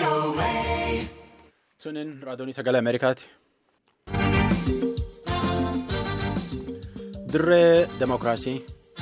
Sunin raadiyoonii sagalee Ameerikaati. Dirree Demokiraasii.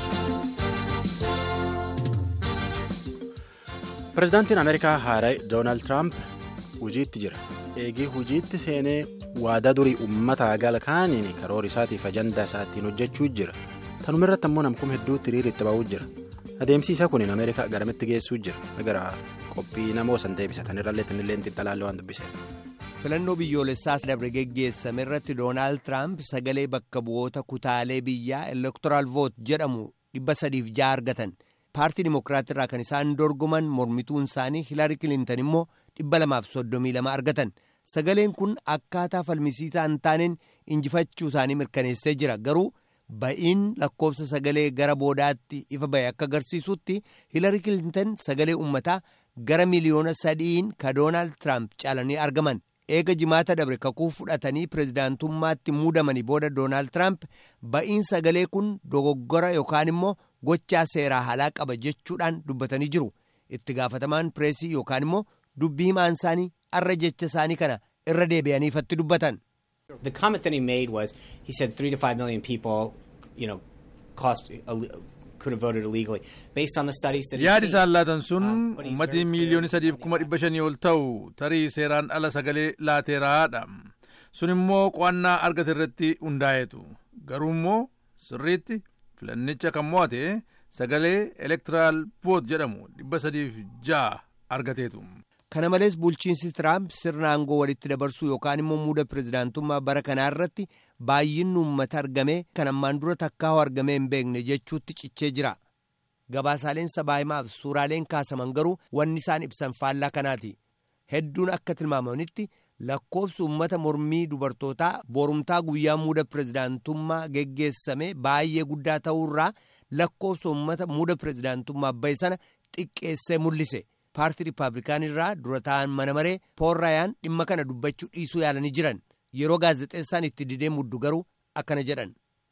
Pireezidaantiin Ameerikaa Haaraay Doonaald Tiraamp hojiitti jira. Eegii hojiitti seenee waadaa durii uummataa galkaaniin karoora isaatiif ajandaa isaatiin hojjechuu jira. Tanuma irratti ammoo namkuma hedduutti hiriirri itti ba'uu jira. Adeemsi isaa kun Ameerikaa garamitti geessuu jira. Gara qophii namoo san deebisatan irrallee tinillee xiinxalaallee waan dubbiseef. filannoo biyyoolessaas dabre geggeessame irratti doonaald tiraamp sagalee bakka bu'oota kutaalee biyyaa elektoraal voot jedhamu dhibba sadiif ja'a argatan paartii dimokiraatii irraa kan isaan dorgoman mormituun isaanii hilaari kilintan immoo dhibba lamaaf soddomii lama argatan sagaleen kun akkaataa falmisiisaa hin taaneen injifachuu isaanii mirkaneessee jira garuu ba'iin lakkoofsa sagalee gara boodaatti ifa ba'e akka agarsiisutti hilaari kilintan sagalee uummataa gara miliyoona sadiin ka doonaald tiraamp caalanii argaman. eega jimaata dabre kakuu fudhatanii pireezidaantummaatti muudamanii booda doonaald tiraamp ba'iin sagalee kun dogoggora yookaan immoo gochaa seeraa halaa qaba jechuudhaan dubbatanii jiru itti gaafatamaan pireesii yookaan immoo dubbii himaan isaanii arra jecha isaanii kana irra deebi'anii ifatti dubbatan. The comment that he made was he said three to five million people, you know, cost could have voted illegally based on the studies that yaadi isaan laatan sun ummatii miiliyoonii sadiif kuma dhibba shanii ol ta'u tarii seeraan ala sagalee laateeraadha sun immoo qo'annaa argate irratti hundaa'eetu garuu immoo sirriitti filannicha kan mo'ate sagalee elektiraal voot jedhamu dhibba sadiif ja'a argateetu. kana malees bulchiinsi tiraamp sirna aangoo walitti dabarsuu yookaan immoo muuda pireezidaantummaa bara kanaa irratti baay'inni uummata argame kan ammaan dura takkaa'u argamee hin beekne jechuutti cichee jira gabaasaaleen sabaa himaaf suuraaleen kaasaman garuu wanni isaan ibsan faallaa kanaati hedduun akka tilmaamanitti lakkoofsi uummata mormii dubartootaa borumtaa guyyaa muuda pireezidaantummaa geggeessame baay'ee guddaa ta'uurraa lakkoofsa uummata muuda pireezidaantummaa bahe sana xiqqeessee mul'ise. paartii riippaabilikaanii irraa dura ta'an mana maree pool raayaan dhimma kana dubbachuu dhiisuu yaalanii jiran yeroo gaazexeessaan itti didee muddu garuu akkana jedhan.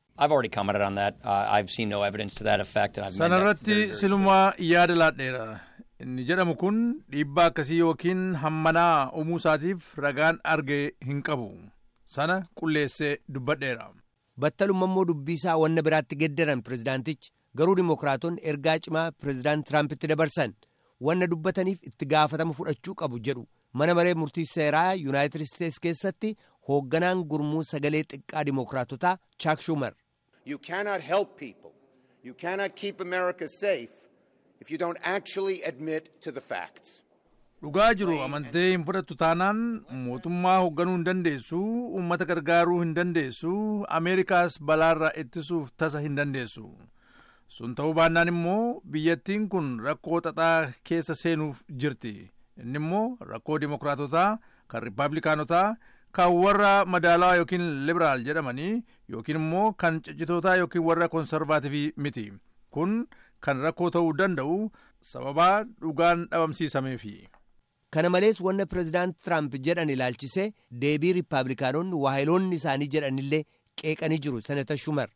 sanarratti silumaa yaada laadheera inni jedhamu kun dhiibbaa akkasii yookiin hammanaa uumuu isaatiif ragaan arge hin qabu sana qulleessee dubbadheera. battalumma immoo dubbii isaa wanna biraatti geddaran pireezidaantichi garuu dimokiraatonni ergaa cimaa pireezidaant tiraampitti dabarsan. wanna dubbataniif itti gaafatama fudhachuu qabu jedhu mana maree murtii seeraa yuunaayitid isteetsi keessatti hoogganaan gurmuu sagalee xiqqaa dimokiraatotaa chaak shumar. You cannot help people. You cannot keep America safe if you don't actually admit to the facts. Dhugaa jiru amantee hin fudhattu taanaan mootummaa hoogganuu hin dandeessu uummata gargaaruu hin dandeessu ameerikaas balaarraa ittisuuf tasa hin dandeessu. sun ta'uu baannaan immoo biyyattiin kun rakkoo xaxaa keessa seenuuf jirti inni immoo rakkoo dimokiraatotaa kan riippaabilikaanotaa kan warra madaalawaa yookiin liberaal jedhamanii yookiin immoo kan ciccitootaa yookiin warra konsarvaativii miti kun kan rakkoo ta'uu danda'u sababaa dhugaan dhabamsiisameefi. kana malees wanna pireezidaant tiraamp jedhan ilaalchisee deebii riippaabilikaanonni waahiloonni isaanii jedhanillee qeeqanii jiru senata shumar.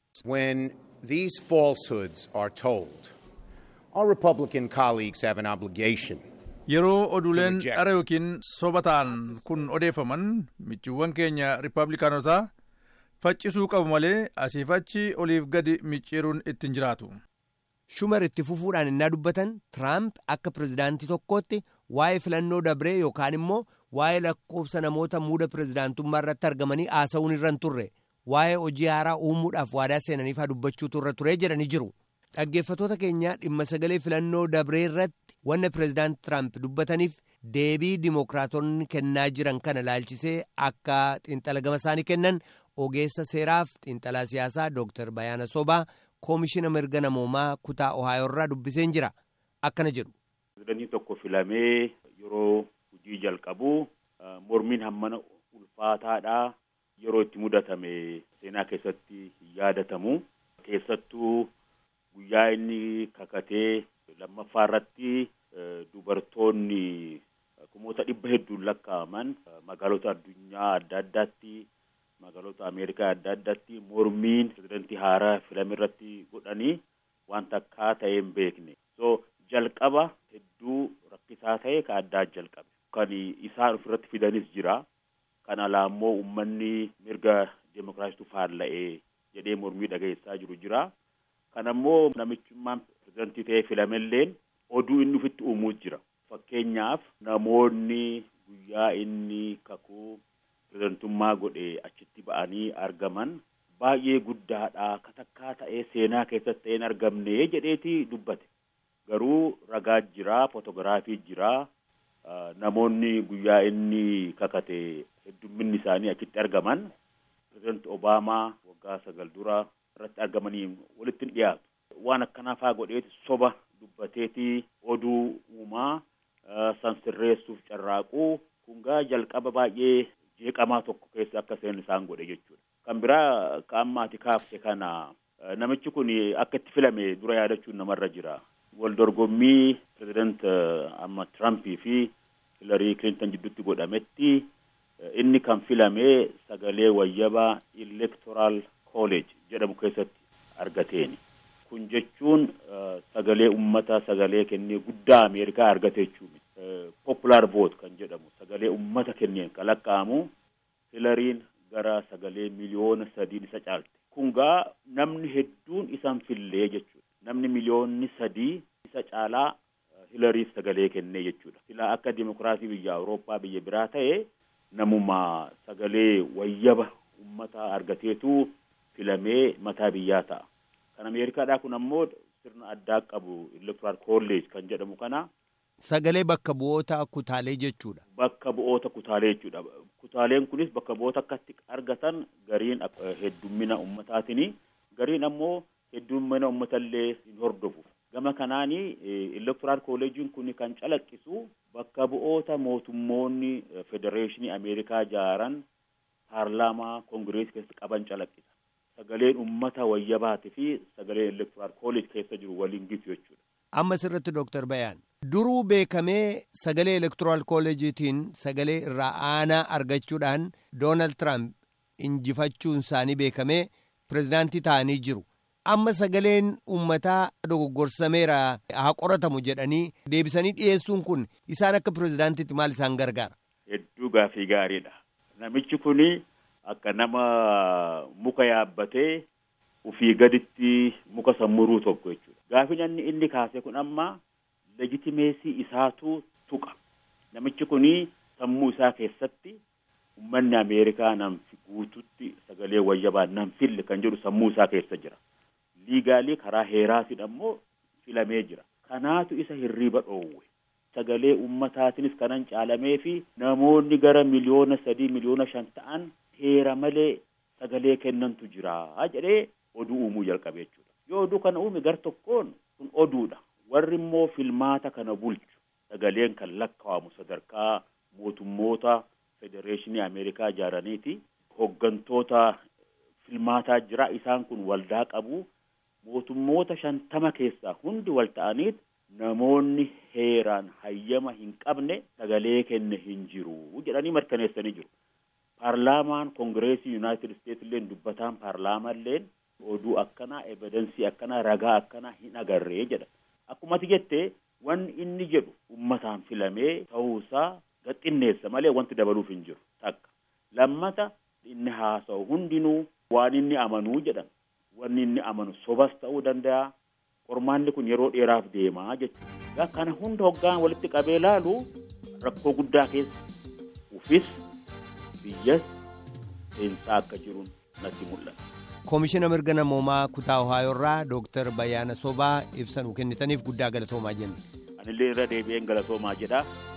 these falsehoods are told, our Republican colleagues have an obligation. Yeroo oduuleen dhara yookiin soba ta'an kun odeeffaman michiiwwan keenya riippaabilikaanotaa faccisuu qabu malee asiif achi oliif gadi micciiruun ittiin jiraatu. Shumar itti fufuudhaan innaa dubbatan Tiraamp akka pireezidaantii tokkootti waa'ee filannoo dabree yookaan immoo waa'ee lakkoofsa namoota muuda pireezidaantummaa irratti argamanii haasa'uun irra hin turre. waa'ee hojii haaraa uumuudhaaf waadaa seenaniif haa dubbachuutu irra turee jedhanii jiru dhaggeeffatoota keenyaa dhimma sagalee filannoo dabree irratti wanna pireezidaant tiraamp dubbataniif deebii dimokiraatonni kennaa jiran kana laalchisee akka xiinxala gama isaanii kennan ogeessa seeraaf xiinxalaa siyaasaa dooktar bayaana sobaa koomishina mirga namoomaa kutaa ohaayoo irraa dubbiseen jira akkana jedhu. pireezidantiin tokko filamee yeroo hojii jalqabu mormiin hammana ulfaataadha. yeroo itti mudatame seenaa keessatti hin yaadatamu keessattuu guyyaa inni kakatee lammaffaa irratti dubartoonni kumoota dhibba hedduun lakkaa'aman magaalota addunyaa adda addaatti magaalota ameerikaa adda addaatti mormiin pirezidantii haaraa filame irratti godhanii waan takkaa ta'ee hin beekne so jalqaba hedduu rakkisaa ta'e ka addaa jalqabe kan isaan ofirratti fidanis jira. Kan alaa immoo uummanni mirga deemokiraasiitu faalla'ee jedhee mormii dhageessaa jiru jira. Kan ammoo namichummaan pirezidantii ta'ee filamelleen oduu inni ofitti uumuu jira. Fakkeenyaaf namoonni guyyaa inni kakuu pirezidantummaa godhee achitti ba'anii argaman baay'ee guddaadha katakkaa ta'ee seenaa keessatti ta'ee hin argamne jedheeti dubbate. Garuu ragaa jira, footogiraafii jira. Namoonni guyyaa inni kakate heddumminni isaanii achitti argaman pirezidanti Obaamaa waggaa sagal dura irratti argamanii walitti hin dhiyaatu. Waan akkanaa faa godheeti soba dubbateeti oduu uumaa san sirreessuuf carraaquu kungaa jalqaba baay'ee jeeqamaa tokko keessa akka seen isaan godhe jechuudha. Kan biraa ka amma ati kaafte kana namichi kun akka itti filame dura yaadachuun namarra jira. Wal dorgommii pireezidant amma Tirampii fi Hilarii Kilinton jidduutti godhametti inni kan filame sagalee wayyabaa Electoral College jedhamu keessatti argateeni. Kun jechuun sagalee ummata sagalee kennee guddaa Ameerikaa argate jechuudha. Popular vote kan jedhamu sagalee ummata kenneen kan lakkaa'amu Hilariin gara sagalee miliyoona sadiin isa caalte. Kungaa namni hedduun isan fillee jechuudha. Namni miliyoonni sadii isa caalaa Hilariif sagalee kennee jechuudha. Silaa akka dimokiraasii biyya Awurooppaa biyya biraa ta'e namuma sagalee wayyaba ummata argateetu filamee mataa biyyaa ta'a. Kan Ameerikaadhaa kun ammoo sirna addaa qabu Electoral College kan jedhamu kana. Sagalee bakka bu'oota kutaalee jechuudha. Bakka bu'oota kutaalee jechuudha. Kutaaleen kunis bakka bu'oota akkatti argatan gariin heddummina ummataatini. Gariin ammoo heddummina ummatallee hin hordofu. Gama kanaani Electoral College'n kun kan calaqqisu bakka bu'oota mootummoonni Federeeshinii Ameerikaa jaaran paarlaamaa Koongireesii keessa qaban calaqqisa. Sagaleen ummata wayyabaati fi sagaleen Electoral College keessa jiru waliin gitu jechuudha. Amma sirritti Dooktar Bayaan. Duruu beekamee sagalee Electoral College'itiin sagalee irraa aanaa argachuudhaan Doonaald Tiraamp injifachuun isaanii beekamee pirezidaantii ta'anii jiru. Amma sagaleen uummataa dogoggorsameera haa qoratamu jedhanii deebisanii dhiyeessuun kun isaan akka pirezidaantiitti maal isaan gargaara? Hedduu gaafii gaariidha. Namichi kuni akka nama muka yaabbatee ufii gaditti muka sammuruu tokko jechuudha. Gaafin inni inni kaase kun amma legitimeesii isaatu tuqa. Namichi kuni sammuu isaa keessatti uummanni Ameerikaa nan guututti sagalee wayyabaa nan fille kan jedhu sammuu isaa keessa jira. Liigaalii karaa heeraatiin ammoo filamee jira. Kanaatu isa hirriiba dhoowwe. Sagalee uummataatinis kanan caalamee fi namoonni gara miliyoona sadii miliyoona shan ta'an heera malee sagalee kennantu jira jedhee oduu uumuu jalqabe jechuudha. Yoo oduu kana uume gar tokkoon kun oduudha. Warri immoo filmaata kana bulchu sagaleen kan lakkaa'amu sadarkaa mootummoota federeeshinii Ameerikaa ijaaraniiti. Hoggantoota filmaataa jira isaan kun waldaa qabu. Mootummoota shantama keessaa hundi wal ta'aniit namoonni heeraan hayyama hin qabne sagalee kenne hin jiru jedhanii mirkaneessanii jiru. Paarlaamaan Koongireesii Yuunaayitid Isteetsi illee dubbataan paarlaamaa illee oduu akkanaa evidensii akkanaa ragaa akkanaa hin agarree jedha. Akkuma ati jettee wanni inni jedhu ummataan filamee ta'uusaa gaxxinneessa malee wanti dabaluuf hin jiru takka. Lammata inni haasa'u hundinuu waan inni amanuu jedhan. Wanni inni amanu sobas ta'uu danda'a. Qormaanni kun yeroo dheeraaf deemaa jechuudha. Kana hunda hoggaan walitti qabee laalu rakkoo guddaa keessa ufis biyyas seensaa akka jiruun natti mul'ata. Koomishina mirga namoomaa kutaa Ohaayoo irraa Dooktar Bayyaana Sobaa ibsa nuu kennitaniif guddaa galatoomaa jenna. Anillee irra deebi'een galatoomaa jedha.